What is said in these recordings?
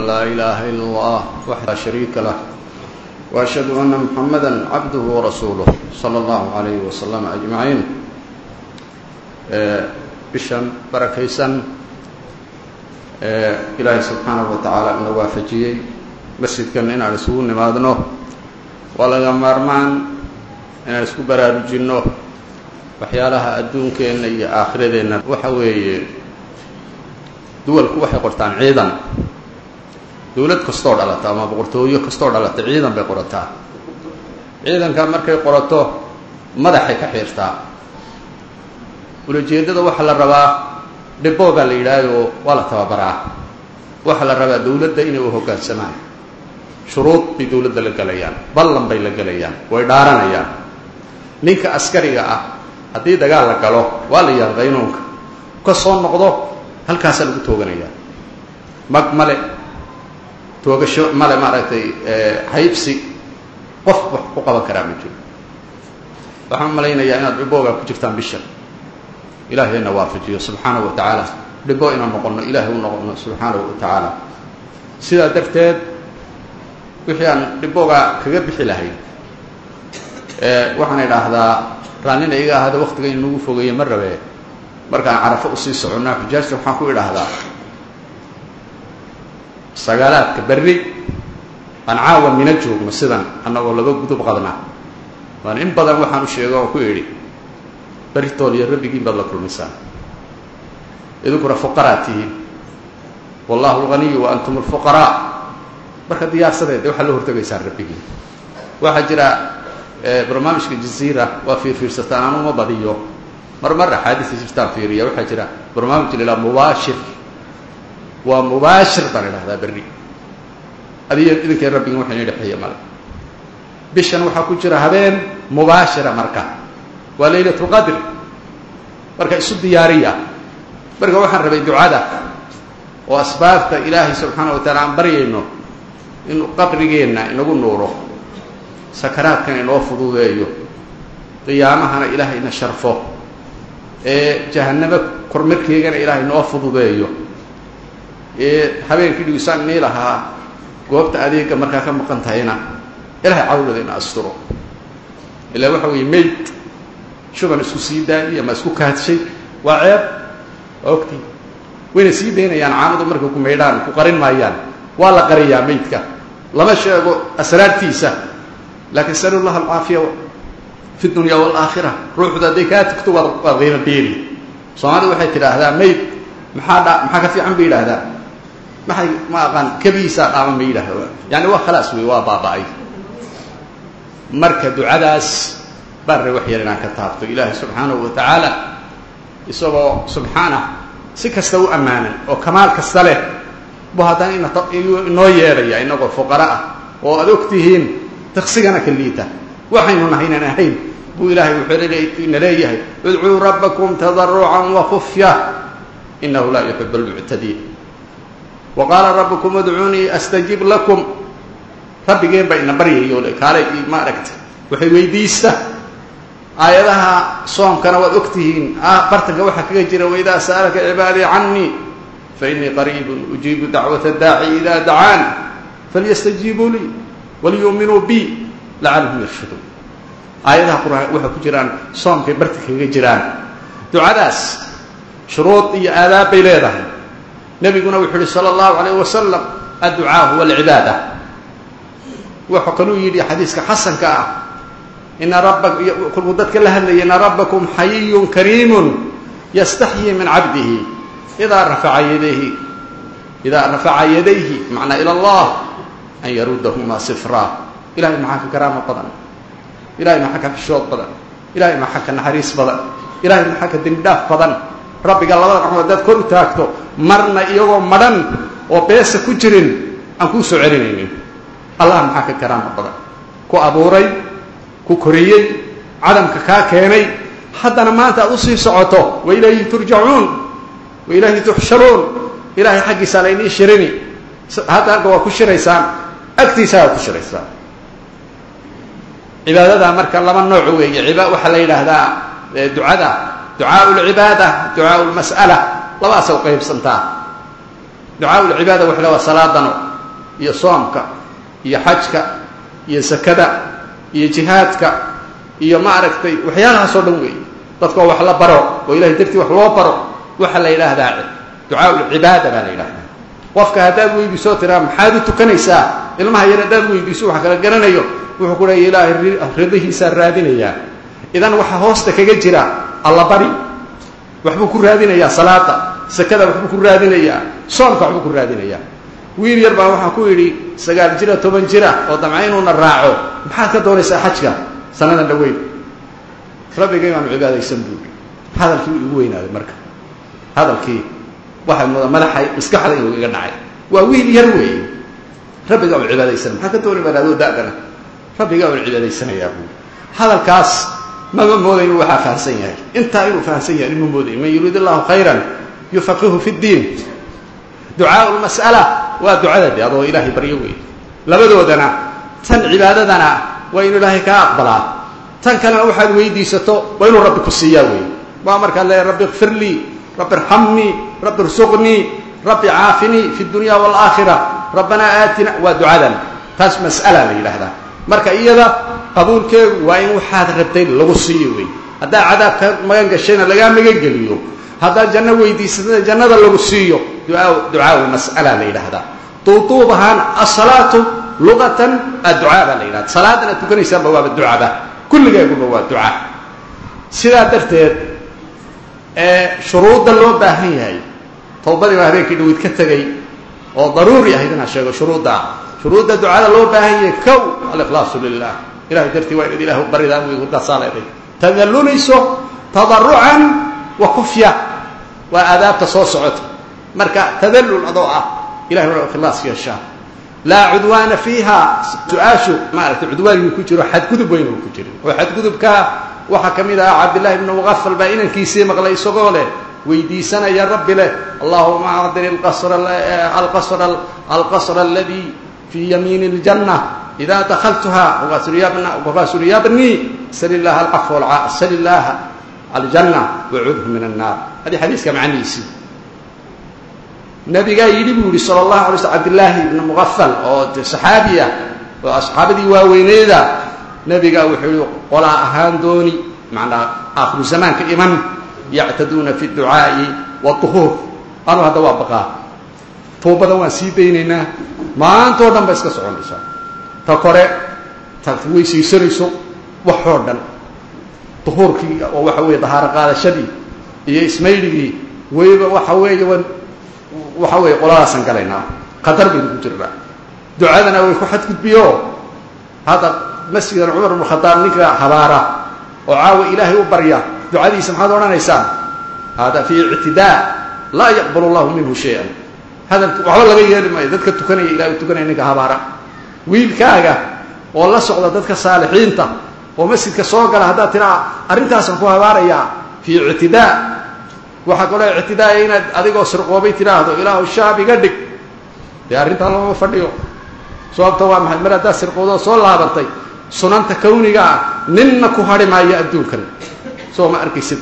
أن لا إله إلا الله وحده لا شريك له وأشهد أن محمدا عبده ورسوله صلى الله عليه وسلم أجمعين bishan barakaysan ilaahay subxaanahu wa tacaala ina waafajiyey masjidkan inaan isugu nimaadno waa laga maarmaan inaan isku baraarujinno waxyaalaha adduunkeenna iyo aakhiradeenna waxa weeye duwalku waxay qortaan ciidan dowlad kastoo dhalata ama boqortooyo kastoo dhalata ciidan bay qorataa ciidanka markay qorato madaxay ka xiirtaa ulajeeddada waxaa la rabaa dhibo baa la yidhaahdo waa la tababaraa waxaa la rabaa dowladda inay u hoggaansamaan shuruud bay dowladda la gelayaan ballan bay la gelayaan way dhaaranayaan ninka askariga ah haddii dagaal la galo waa la yaha qaynuunka ka soo noqdo halkaasaa lagu tooganayaa mag male toogasho male maaragtay haybsi qof wax ku qaban karaa ma jiro waxaan malaynayaa inaad dhiboogaa ku jirtaan bisha ilaahayna waafajiyo subxaanahu wa tacaala dhibo inaan noqonno ilaahay u noqonno subxaanahu wa tacaala sidaa darteed wixii aan dhibooga kaga bixi lahayn waxaan idhaahdaa raallina iga ahada waktiga in nagu fogeeye ma rabee markaan carafo usii soconnaa xujaajta waxaan ku idhaahdaa sagaalaadka berri aan caawa mina joogno sidan annagoo laga gudub qadna waan in badan waxaan u sheega oo ku idhi beritool iyo rabbigiin baad la kulmaysaan idinkuna fuqaraa tihiin wallahu alganiyu wa antum alfuqaraa marka diyaarsadeed waxaad la hortegaysaan rabbigiin waxaa jira barnaamijka jaziira waa fiirfiirsataan anuma badiyo mar mar axaadiisa jirtaan fiiriya waxaa jira barnaamij la idhaha mubaashir waa mubaashir baan idhahdaa berri adiyo idinkay rabbigin waxa ina dhexeeya male bishan waxaa ku jira habeen mubaashira marka waa laylat lqadr marka isu diyaariya marka waxaan rabay ducada oo asbaabta ilaahay subxaana wa taala aan baryayno inuu qabrigeenna inagu nuuro sakaraadkan inoo fududeeyo qiyaamahana ilaahay ina sharfo ee jahanamo kormarkeegana ilaahay inoo fududeeyo ee habeenkii dhigisaan nii lahaa goobta adeega markaa ka maqan tahayna ilaahay cawlada ina asturo ilaa waxa weeye mayd shuban isku sii daayay ama isku kaadshay waa ceeb waa ogtii wayna sii daynayaan caanadu markay ku maydhaan ku qarin maayaan waa la qariyaa maydka lama sheego asraartiisa laakiin sal llah alcaafiya fi dunya waalaakhira ruuxdu hadday kaa tagto waad waad qiimo beeli soomaalidu waxay tidhaahdaa mayd maxaa dha maxaa ka fiican bay yidhaahdaa maxay ma aqaan kebihiisaa dhaama ma yidhahda yani waa khalaas wey waa baaba-ay marka ducadaas baan ra wax yar inaan ka taabto ilaahay subxaanahu wa tacaala isagoo subxaanah si kasta u ammaanan oo kamaal kasta leh bu haddana inoo yeedhaya inagoo fuqara ah oo aad og tihiin taqsigana ka liita waxaynu nahaynan ahayn buu ilaahay wuxuu ina leeyahay idcuu rabbakum tadarucan wa khufya inahu laa yuxibu almuctadiin wa qaala rabbukum idcuunii astajib lakum rabbigeen baa ina baryayo kaalay ma aragta waxay weydiista aayadaha soomkana waad og tihiin bartanka waxaa kaga jira waidaa sa'alaka cibaadii canii fainii qariibun ujiibu dacwata daaci ida dacaan falyastajiibuu lii waliyuuminuu bi lacalahum yarshuduun aayadaha qur-aan waxay ku jiraan soomkay bartanka kaga jiraan ducadaas shuruud iyo aadaab bay leedahay nebiguna wuxuu yihi sala allahu alayh wasalam adducaa huwa alcibaada wuxuu kaluu yidhi xadiiska xasanka ah ina rabba kolkuu dadka la hadlayay ina rabbakum xayiyun kariimun yastaxyii min cabdihi idaa rafaca yadayhi idaa rafaca yadayhi macnaa ila allah an yarudahumaa sifraa ilahay maxaa ka karaamo badan ilahay maxaa ka xishood badan ilahay maxaa ka naxariis badan ilahay maxaa ka dembi dhaaf badan rabbiga labada gacmood haddaad kor u taagto marna iyagoo madhan oo beesa ku jirin aan kuu soo celinaynin allah maxaa ka karaamo badan ku abuuray ku koriyey cadamka kaa keenay haddana maanta aad usii socoto wa ilayhi turjacuun wa ilayhi tuxsharuun ilahay xaggiisaa laynii shirini hadda agga waa ku shiraysaan agtiisaa waa ku shiraysaan cibaadada marka laba nooc weeye waxaa la yidhaahdaa ducada ducaa lcibaada ducaa lmas'ala labaasa u qaybsantaa ducaa lcibaada waxa waa salaadano iyo soomka iyo xajka iyo sakada iyo jihaadka iyo maaragtay waxyaalahaas oo dhan weeye dadkoo wax la baro oo ilahay dartii wax loo baro waxaa la yidhaahdaa ducaa ulcibaada baa la yidhahdaa qofka haddaad weydiisoo tiraa maxaad u tukanaysaa ilmaha yar haddaad weydiiso wax kala garanayo wuxuu ku leeya ilaahay ridihiisaa raadinayaa idan waxaa hoosta kaga jira allabari waxbuu ku raadinayaa salaada sakada waxbuu ku raadinayaa soomka waxbuu ku raadinayaa wiil yar baa waxaa ku yidhi sagaal jira toban jira oo damca inuuna raaco maxaad ka doonaysaa xajka sanadan dhaweyn rabbigay baanu cibaadaysan buuri hadalkii igu weynaaday marka hadalkii waxay muda madaxay maskaxda inuu iga dhacay waa wiil yar weeye rabbigaa u cibaadaysan maxaa ka dooni baan adoo da'dana rabbigaa unu cibaadaysanayaa buuri hadalkaas mama mooday inuu waxaa fahamsan yahay intaa inuu fahamsan yahay ima mooday man yuriid allahu khayran yufaqihu fi ddiin ducaau lmas'ala waa ducada de adoo ilaahay baryo weeye labadoodana tan cibaadadana waa inuu ilaahay kaa aqbalaa tan kalena waxaad weydiisato waa inuu rabbi ku siiyaa weeye waa markaa le rabbi ikfir lii rabbi irxamnii rabbi irsuqnii rabbi caafinii fi dunya waalaakhira rabbanaa aatina waa ducadan taas mas'ala la yidhaahdaa marka iyada qabuulkeedu waa in waxaad rabtay lagu siiyo wey haddaad cadaab ka magan gashayna lagaa magan geliyo haddaad janno weydiisatana jannada lagu siiyo ducaau mas'ala la yidhaahdaa duuduub ahaan asalaatu luqatan adducaa baa la yidhahda salaadan aad tukanaysaanba waaba ducaba kulligeeguba waa duca sidaa darteed shuruudda loo baahan yahay towbadii baa habeenkii dhaweyd ka tegay oo daruuri ahayd inaan sheego shuruudda shuruudda ducada loo baahan yahay kow alikhlaasu lilah ilahay dartii waa inaad ilah baridaa wadaasaa leeday tadallulayso tadarucan wa kufya waa aadaabta soo socota marka tadallul adoo ah ilahay waa ikhlaas yeeshaa laa cudwaana fiiha su-aashu maaragtay cudwaanigii ku jiro xadgudub weyn uu ku jiro oo xadgudubkaa waxaa ka mid ah cabdillahi bnu muqafal baa inankiisii maqlay isagoo leh weydiisanaya rabbi leh allahuma acdini alqasra aladii fii yamiini اljanna ida dakaltuha wakaasuri yabni sal illaha alcafw sal illaha aljanna wacudhu min annaar hadii xadiiska macnihiisii nabigaa yidhi buu yihi sal allahu alay sl cabdillaahi ibnu muqafal oo saxaabiya oo asxaabadii waaweyneeda nabigaa wuxuu yihi qolaa ahaan dooni macnaa aakhiru zamaanka iman yactaduuna fi ducaa'i waduhuur anuu hadda waa baqaa tuubada waan sii daynaynaa maantoo dhan ba iska soconaysaa ta kore taad weysaysanayso waxoo dhan duhuurkii oo waxa weeye dahaaro qaadashadii iyo ismaydhigii weliba waxa weeye wan waxa weeye qoladaasaan galaynaa khatar baynu ku jirnaa ducadana way ku xadgudbiyo hadda masjidan cumar ibnu khadaab ninka habaara oo caawa ilaahay u barya ducadiisa maxaad odhanaysaan hada fii ictidaa laa yaqbal allahu minhu shay-an hadalka waxba laga yeeli maayo dadka tukanaya ilahay u tukanaya ninka habaara wiilkaaga oo la socda dadka saalixiinta oo masjidka soo gala haddaad tiraa arrintaasaan ku habaarayaa fii ictidaa waxaa kaloo ictidaaya inaad adigoo sirqoobay tidhaahdo ilaahu shaab iga dhig dee arrintaa lama fadhiyo sababta waa maxay mar haddaad sirqoodoo soo laabatay sunanta kawniga ah ninna ku hadhi maayo adduunkan soo ma arkaysid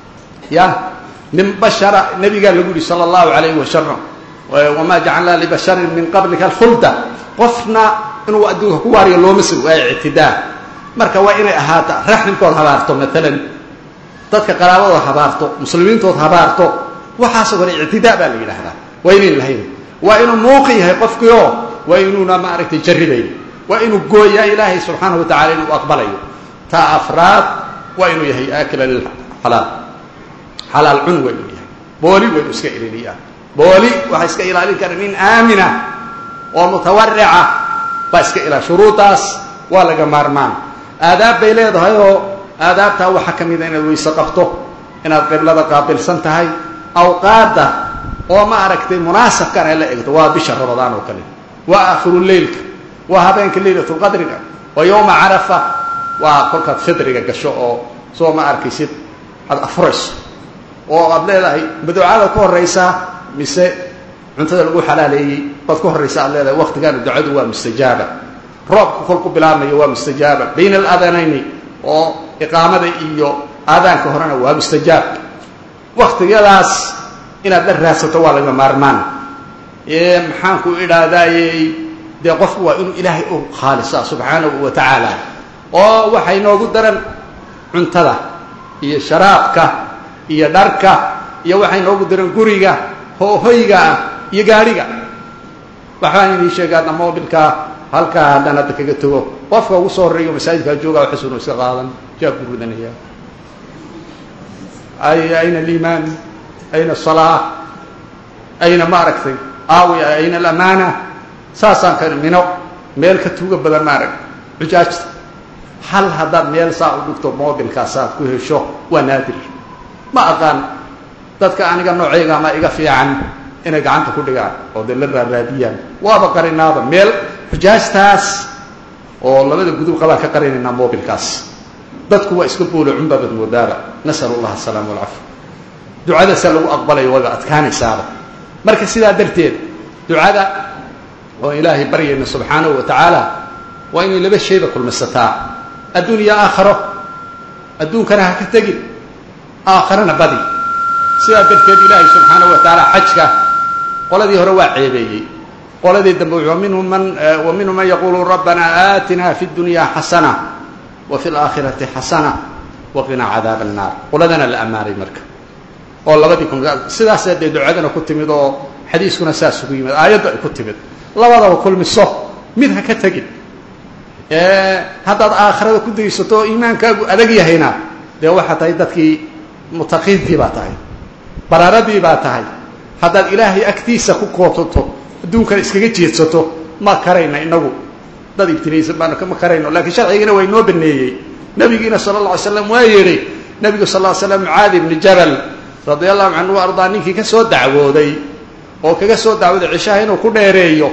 ya nin bashara nabigaa lagu yihi sala allahu calayhi wasalam wamaa jacalnaa libasharin min qablika alkhulda qofna inuu adduunka ku waariyo looma sir waa ictidaa marka waa inay ahaata raxmkood habaarto maalan dadka qaraabadooda habaarto muslimiintood habaarto waxaasoo kale ictidaa baa la yidhaahdaa waa inayn lahayn waa inuu muuqi yahay qofkiioo waa inuuna maaragtay jarribayn waa inuu gooyaa ilaahay subxaanahu wa tacala inuu aqbalayo taa afraad waa inuu yahay aakila lilxalaal xalaal cun waa inuu yahay booli waa inuu iska ililiyaa booli waxaa iska ilaalin kara nin aamina oo mutawarica baa iska ilaa shuruudaas waa laga maarmaan aadaab bay leedahay oo aadaabtaa waxaa ka mida inaad weyse qabto inaad qiblada qaabilsan tahay awqaadda oo ma aragtay munaasabkan ay la egto waa bisha ramadaan oo kale waa aakhiru leylka waa habeenka leylatulqadriga waa yowma carafa waa kolkaad fidriga gasho oo soo ma arkaysid aad afurayso oo aad leedahay maducada ka horaysaa mise cuntada lagu xalaaleeyey baad ka horraysa aad leedahay waktigaana ducadu waa mustajaaba roobka kolku bilaabmayo waa mustajaaba bayna aladanayni oo iqaamada iyo aadaanka horena waa mustajaab waktigadaas inaad la raadsato waa laga maarmaan maxaanku idhaahdayey dee qofku waa inuu ilaahay u khaalisa subxaanahu wa tacaala oo waxay noogu daran cuntada iyo sharaabka iyo dharka iyo waxay noogu daran guriga hohoyga ah iyo gaadhiga waxbaan idin sheegaadna mobilkaa halkaa haddaan hadda kaga tego qofka ugu soo horreeyo masaajidkaa joogaa xusunu iska qaadan jaabku rudanaya ay ayna aliimaan ayna asalaa ayna maaragtay aawi ayna alamaana saasaan ka mino meel ka tuuga badan maarag xujaajta hal haddaad meel saa u dhigto mobilkaasaad ku hesho waa naadir ma aqaan dadka aniga noocayga ama iga fiican inay gacanta ku dhigaan oo dee la raaraadiyaan waaba qarinaaba meel xujaajtaas oo labada gudub qabaan ka qarinaynaa mobilkaas dadku waa iska boolo cunbaabad moodaaba nasal allah asalaama walcafi ducadaasa lagu aqbalayo wayba adkaanaysaaba marka sidaa darteed ducada oo ilaahay baryayna subxaanahu wa tacaala waa inay laba shayba kulmisataa adduun iyo aakharo adduunkana ha ka tegin aakharana badi sidaa darteed ilaahay subxaanahu wa tacaala xajka qoladii hore waa ceebeeyey qoladii dambe wa minhum man wa minhum man yaquulu rabbana aatina fi dunya xasana wa fi laakhirati xasana waqinaa cadaaba annaar qoladana la ammaanay marka oo labadii kun sidaasee dee ducadana ku timid oo xadiiskuna saas ugu yimid aayadda ay ku timid labadaba kulmiso mid ha ka tegin haddaad aakhirada ku daysato oo iimaankaagu adag yahayna dee waxaa tahay dadkii mutaqiintii baa tahay baraaradii baa tahay haddaad ilaahay agtiisa ku kootato adduunkana iskaga jeedsato ma karayna inagu dad ibtilaysan baanu ma karayno lakiin sharcigana waa inoo baneeyey nabigiina sala alla alay slam waa yidhi nabigu sal l slam mucaadi ibni jabal radia allahu canhu ardaa ninkii ka soo dacwooday oo kaga soo dacwooday cishaha inuu ku dheereeyo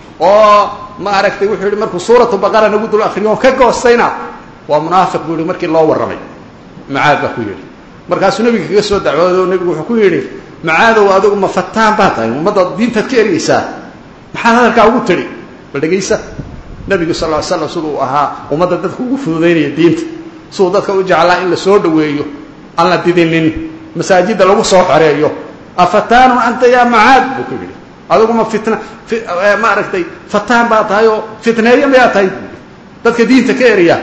oo ma aragtay wuxuu yihi markuu suuratu baqara nagu dul akriyo oo ka goostayna waa munaafiq buu yihi markii loo warramay mucaad baa ku yidhi markaasuu nebiga kaga soo dacwooday oo nebigu wuxuu ku yidhi macaadow adigu ma fataan baa tahay ummadda diintaad ka ergeysaa maxaad hadalkaa ugu tidhi bal dhegaysa nebigu sal ly slam siduu ahaa ummadda dadka ugu fududaynaya diinta siduu dadka u jeclaa in la soo dhoweeyo aan la didinin masaajidda lagu soo xoreeyo afataanun anta yaa macaad buu ku yidhi adigu ma fitna ma aragtay fataan baa tahay oo fitneeyo mayaa tahay buu yidhi dadka diinta ka erya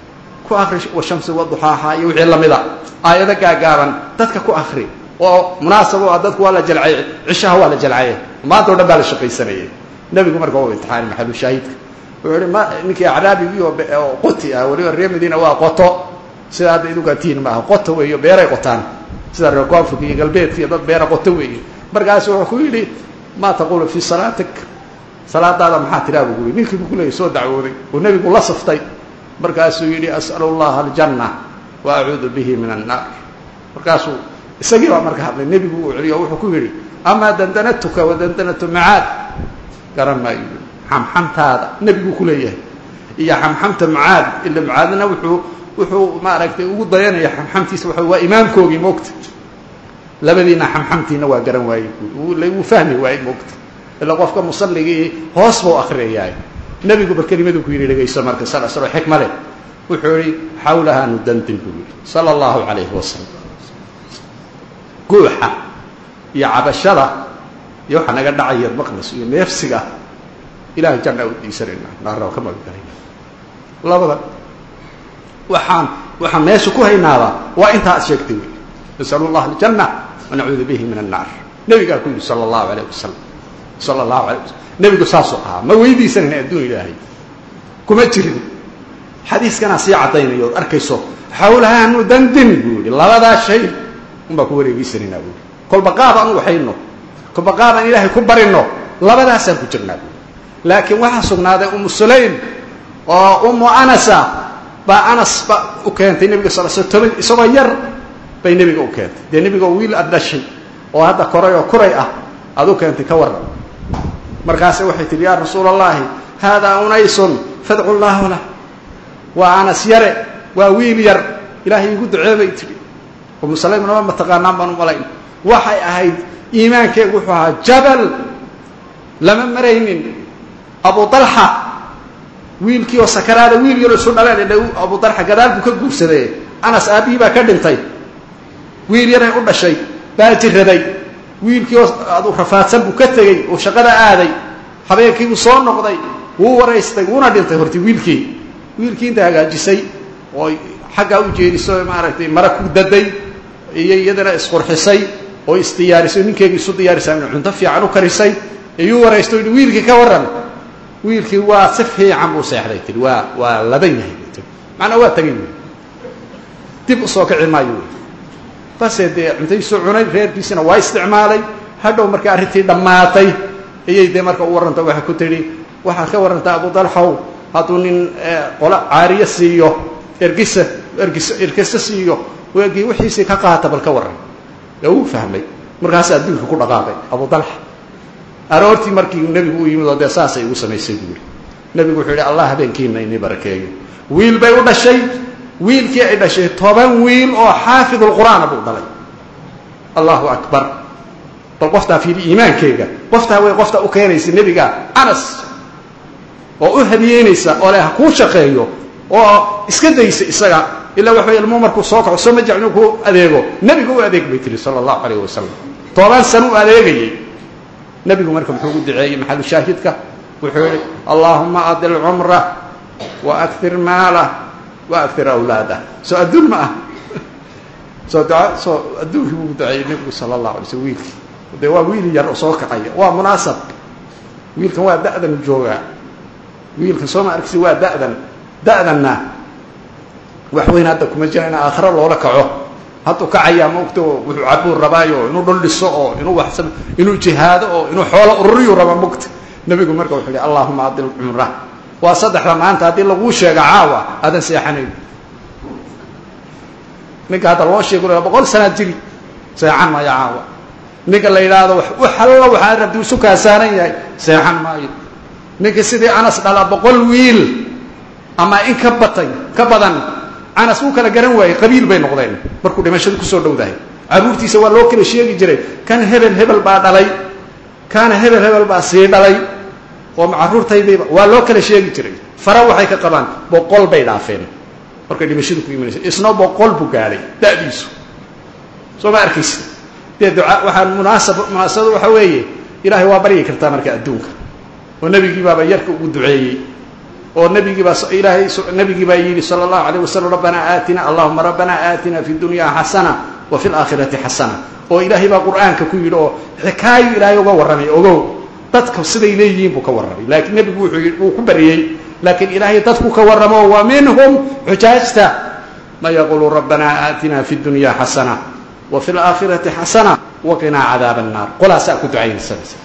ku akri washamsi waduxaaha iyo wixii lamida aayado gaagaaban dadka ku akri oo munaasab o ah dadku waa la jalcay cishaha waa la jalcaye maanta o dhan baa la shaqaysanayay nebigu marka waa imtixaani maxalu shaahidka wuxuu ihi ma ninkii acraabigii oo qoti ah weliba reer madiina waa qoto sida hadda idugatiin maaha qoto weeyo beeray qotaan sida reer koonfurka iyo galbeedka iyo dad beera qoto weeye markaasu wuxuu ku yidhi maa taqulu fii salaatik salaadaada maxaa tiraa buu ku yidhi ninkii buu ku leeyay soo dacwooday oo nebigu la saftay markaasuu yidhi as'alu allaha aljanna wa acuudu bihi min annaar markaasuu isagii baa marka hadlay nebigu uu celiyo wuxuu ku yidhi amaa dandanatuka wa dandanatu macaad garan maayo xamxamtaada nebiguu ku leeyahay iyo xamxamta mucaad ila mucaadna wuxuu wuxuu maaragtay ugu dayanaya xamxamtiisa waa waa imaamkoogii moogta labadiina xamxamtiina waa garan waayey wuu fahmi waayey moogta ila qofka musalligii hoos buu akriyayaay nebigu bal kelimadu ku yidhi dhegayso marka sal sl xikma leh wuxuu yihi xawlaha nudandin buu yihi sala allahu calayhi wasalam guuxa iyo cabashada iyo waxaa naga dhacaya maqlas iyo neefsiga ilahay janna u diisanayna naarna ka magangalayna labada waxaan waxaan meesha ku haynaaba waa intaa ad sheegtay wey nasalu llah aljanna wanacuudu bihi min annaar nebigaa ku yidhi sala allahu alayh wasalam sala allahu alayh wasalam nebigu saasuu ahaa ma weydiisanayna adduun ilaahay kuma jirin xadiiskanaa sii caddaynayo od arkayso xawlaha nudandin buu yihi labadaa shay unbaa ku wareegeysanaynaa buu yihi kolba qaab aan u waxayno kolba qaab aan ilaahay ku barino labadaasaan ku jirnaa buu laakiin waxaa sugnaaday umu sulaym oo umu anasa baa anas ba u keentay nebiga sal sl toban isagoo yar bay nebiga u keentay dee nebiga oo wiil aad dhashay oo hadda koray oo kuray ah aad u keentay ka warran markaase waxay tihi yaa rasuula allahi haadaa unaysun fadcu llaahu lah waa anas yare waa wiil yar ilaahay igu duceebay tihi umu sulaymna ma mataqaanaan baan u malayn waxay ahayd iimaankeegu wuxuu ahaa jabal lama maraynin abu dalxa wiilkii oo sakaraada wiil yaroo isu dhaleen dh abu dalxa gadaal buu ka guursaday anas aabbihii baa ka dhintay wiil yaray u dhashay baa jiraday wiilkii oo adu rafaadsan buu ka tegey oo shaqada aaday habeenkiibuu soo noqday wuu waraystay wuuna dhintay horti wiilkii wiilkii inta hagaajisay oo xaggaa u jeediso maaragtay mara ku daday iyo iyadana isqurxisay oo isdiyaarisay ninkeegii isu diyaarisay cunto fiican u karisay iyuu waraysto yidhi wiilkii ka warran wiilkii waa si fiican buu seexday tii waa waa ladan yahay bu tii macnaa waa tagay wy dib usoo kici maayo wy base dee cuntadiisuu cunay reerkiisina waa isticmaalay hadhow markii arrintii dhammaatay iyay dee marka u warranta waxay ku tidhi waxaad ka warrantaa abu dalxow hadduu nin qolo caariyo siiyo ergisa ergis ergisa siiyo weegii wixiisii ka qaata bal ka warran ee uu fahmay markaas adduunka ku dhaqaaqay abu dalxa aroortii markii nebigu u yimid oo dee saasay igu samaysay buu yihi nebigu wuxuu yidhi allah habeenkiina inii barakeeyo wiil bay u dhashay wiilkii ay dhashay toban wiil oo xaafidulqur'aana buu dhalay allahu akbar bal qoftaa fiili iimaankeyga qoftaa way qoftaa u keenaysa nebiga anas oo u hadiyeynaysa oo le ha kuu shaqeeyo oo iska daysa isaga ilaa waxa way ilmuhu markuu soo kaco soo ma jecl inuu ku adeego nebiga u adeeg bay tiri sala allahu calayh wasalam toban sano u adeegayay nebigu marka muxuu u duceeyey maxalu shaahidka wuxuu yihi allaahuma adil cumra wa akir maalah wa akir awlaadah soo adduun ma ah soo duca soo adduunkii buu duceeyey nebigu sala allahu alay slm wiilkii dee waa wiil yar oo soo kacaya waa munaasab wiilkan waa da'dan joogaa wiilkan sooma arkisi waa da'dan da'danna wax weyn hadda kuma jira in aakhiro loola kaco hadduu kacayaa maogto wuxuu cabuu rabaayo inuu dhul dhiso oo inuu wax inuu jihaado oo inuu xoolo ururiyu raba mogta nebigu marka wuxuu yihi allahuma adil cumra waa saddexda maanta haddii laguu sheega caawa aadan seexanayn ninka hadda loo sheego boqol sanaad jiri seexan maayo caawa ninka la yidhaahdo wax alla waxaa rabti isu kaasaanan yahay seexan maayo ninka sidii anas dhala boqol wiil ama in ka batay ka badan anas wuu kala garan waayey qabiil bay noqdeen markuu dhimashadu kusoo dhowdahay caruurtiisa waa loo kala sheegi jiray kan hebel hebel baa dhalay kaana hebel hebel baa sii dhalay oo caruurtaydayba waa loo kala sheegi jiray fara waxay ka qabaan boqol bay dhaafeen markay dhimashadu ku imanaysa isna boqol buu gaadhay da'diisu soo ma arkaysa dee duca waxaa munaasab munaasabada waxa weeye ilaahay waa baryi kartaa marka adduunka oo nebigii baaba yarka ugu duceeyey oo nabigii baa ilaahay nabigii baa yidhi salى الlahu عalيه waslm rabbanaa aatina allahuma rabbanaa aatina fi dunya xasana wa fi اlaakhirati xasana oo ilaahay baa qur'aanka ku yidhi oo xikaayo ilaahay uga warramay ogow dadka siday leeyihiin buu ka warramay laakiin nebigu wuxuu yidhi wuu ku baryey laakiin ilaahay dadku ka warramo wa minhum xujaajta man yaqulu rabbanaa aatina fi dunya xasana wa fi اlaakhirati xasana waqinaa cadaab الnaar qolaasaa ku ducaynaysanaysa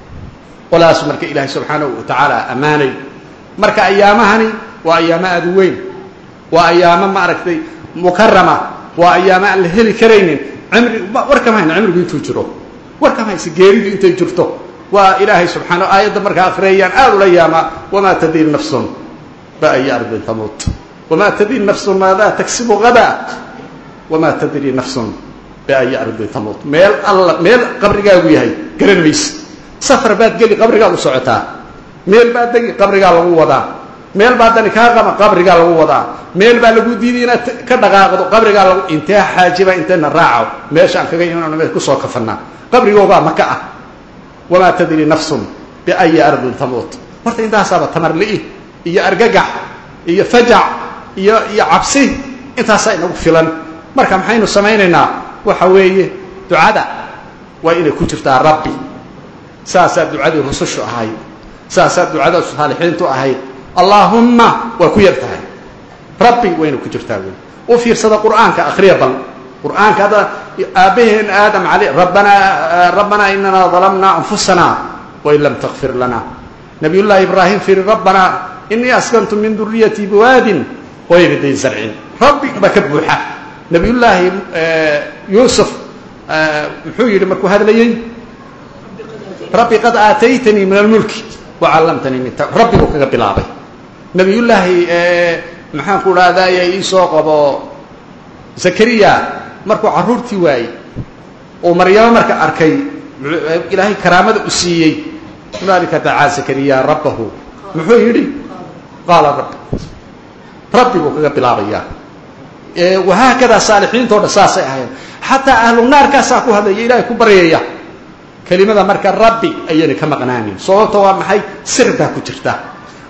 qolaas marka ilaahay subxaanahu wa tacaala ammaanay marka ayaamahani waa ayaamo aada u weyn waa ayaamo maaragtay mukarama waa ayaamo aan la heli karaynin cimri war kama hayna cimrigu intuu jiro war kama hayse geeridu intay jirto waa ilaahay subxaana aayadda markaa akhriyayaan aada ula yaamaa wamaa tadri nafsun biayi ardin tamuut wamaa tadri nafsun maadaa tagsibu hadaa wamaa tadri nafsun biayi ardin tamuut meel alla meel qabrigaagu yahay garan mayse safar baad geli qabrigaad u socotaa meel baa degi qabrigaa lagu wadaa meel baa dani kaa qaba qabrigaa lagu wadaa meel baa lagu diiday inaad ka dhaqaaqdo qabrigaa lagu intee xaajiba intayna raaco meeshaan kaga iman me kusoo kafanaa qabrigoogaa maka ah wamaa tadri nafsun biayi ardin tamuut horta intaasaaba tamarli'i iyo argagax iyo fajac iyo iyo cabsi intaasaa inagu filan marka maxaynu samaynaynaa waxa weeye ducada waa inay ku jirtaa rabbi saasaa ducadii rusushu ahayd saasaa ducada saalixiintu ahayd allaahumma waa ku yar tahay rabbi wayna ku jirtaa wey u fiirsada qur'aanka akhriya bal qur'aanka hadda aabbaheen aadam al rabbanaa rabbanaa inanaa dalamnaa anfusana wain lam takfir lana nabiy llaahi ibraahim firi rabbanaa inii askantu min duriyatii biwaadin gayri day zarcin rabbi baa ka buuxa nabiy llaahi yuusuf muxuu yidhi markuu hadlayey rabbi qad aataytanii min almulki wacallamtanii min rabbiguu kaga bilaabay nabiyullaahi maxaan ku dhahdaye iisoo qabo zakariya markuu carruurtii waayey oo maryamo marka arkay ilaahay karaamada u siiyey hunaalika dacaa zakariya rabbahu muxuu yidhi qaala rabbi rabbiguu kaga bilaabayaa wahaakadaa saalixiintoo dhan saasay ahayn xataa ahlu naarkaasaa ku hadlaya ilaahay ku baryaya kelimada marka rabbi ayayna ka maqnaanin sababta waa maxay sir baa ku jirta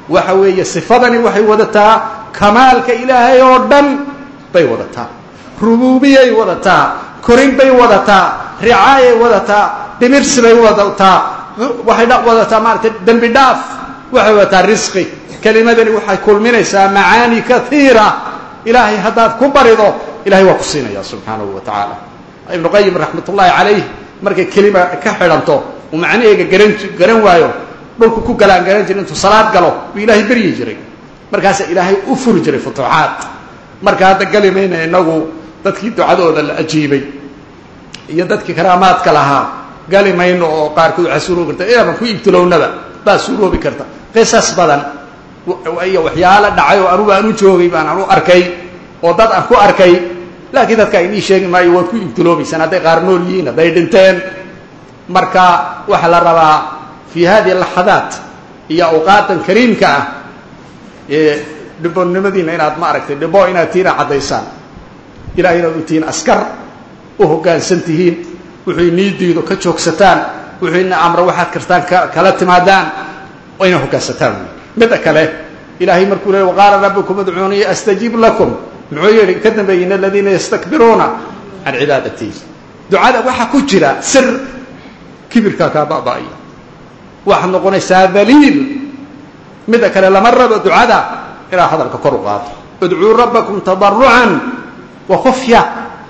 waxa weeye sifadani waxay wadataa kamaalka ilaahay oo dhan bay wadataa rubuubiyay wadataa korin bay wadataa ricaayay wadataa dhimirsi bay wadataa waxay wadataa maaragtay dembi dhaaf waxay wadataa risqi kelimadani waxay kulminaysaa macaani kaiira ilaahay haddaad ku barido ilahay waa ku siinaya subxaanahu wa tacaala ibnu qayim raxmat ullaahi calayh markay kelima ka xidhanto uu macnaheega garan garan waayo dhulku ku galaan garan jira intuu salaad galo buu ilaahay beryi jiray markaasa ilaahay u furi jiray futuuxaad marka hadda geli mayna inagu dadkii ducadooda la ajiibay iyo dadkii karaamaadka lahaa gali mayno oo qaarkood waxaa suuroobi karta inaban ku ibtilownaba baa suuroobi karta qisas badan iyo waxyaalo dhacay oo anugu aan u joogay baan anu arkay oo dad aan ku arkay laakiin dadka inii sheegi maayo waad ku ibtiloobaysaan hadday qaar nool yihiin hadday dhinteen marka waxaa la rabaa fii hadihi laxadaat iyo awqaadan kariimka ah ee dhibonnimadiina inaad ma aragtay dhibo inaad tiina caddaysaan ilahay inaad u tihiin askar u hoggaansan tihiin wuxuu inii diido ka joogsataan wuxuu ina amro waxaad kartaan kala timaadaan oo ina hoggaansataan midda kale ilaahay markuu leey waqaala rabbukum udcuunii astajib lakum muxuu yihi ka dambeeyey in aladiina yastakbiruuna can cibaadatii ducada waxaa ku jira sir kibirkaa kaa ba'ba'aya waxaad noqonaysaa daliil midda kale lama rabo ducada inaad hadalka kor u qaado udcuu rabbakum tadarucan wa khufya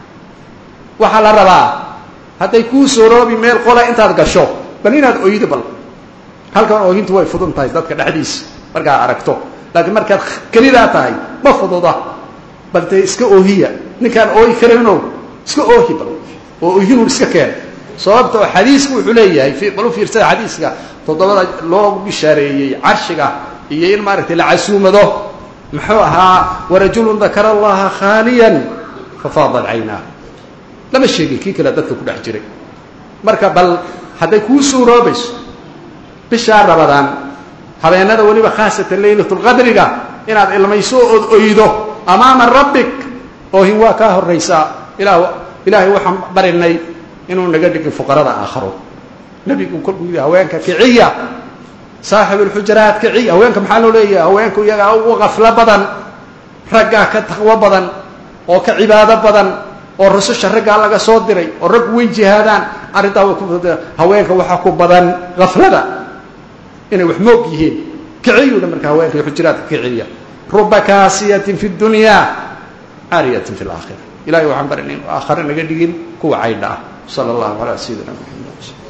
waxaa la rabaa hadday kuu sooroobi meel qola intaad gasho bal inaad oydo bal halkan oohintu way fudun tahay dadka dhexdiisa markaad aragto laakiin markaad kelidaa tahay ma fududa bal dee iska oohiya ninkaan ooyi karayno iska oohi bal oo oohinun iska keen sababta oo xadiisku wuxuu leeyahay bal u fiirsada xadiiska toddobada loogu bishaareeyey carshiga iyo in maaragtay la casuumado muxuu ahaa warajulun dakara allaha khaaliyan fafaadat caynaa lama sheegin kii kale dadka ku dhex jiray marka bal hadday kuu suuroobayso bishaa rabadaan habeenada weliba khaasatan laylatulqadriga inaad ilmayso ood oydo amaama rabbik oohin waa kaa horraysaa ila ilaahay waxaan barinay inuu naga dhigin fuqarada aakharo nebigu kolkuu yidhi haweenka kiciya saaxib ulxujaraat kiciya haweenka maxaa loo leeyahay haweenku iyagaa u qaflo badan raggaa ka taqwo badan oo ka cibaado badan oo rususha raggaa laga soo diray oo raggu way jihaadaan arrintaa way ku haweenka waxaa ku badan gaflada inay wax moog yihiin kiciyuudha marka haweenka iyo xujuraadka kiciya ruba kaasiyatin fi dunya caariyatin fi laakhira ilahay waxaan barinay inu aakhare naga dhigin kuwa caydha ah sala allahu calaa sayidina maxamed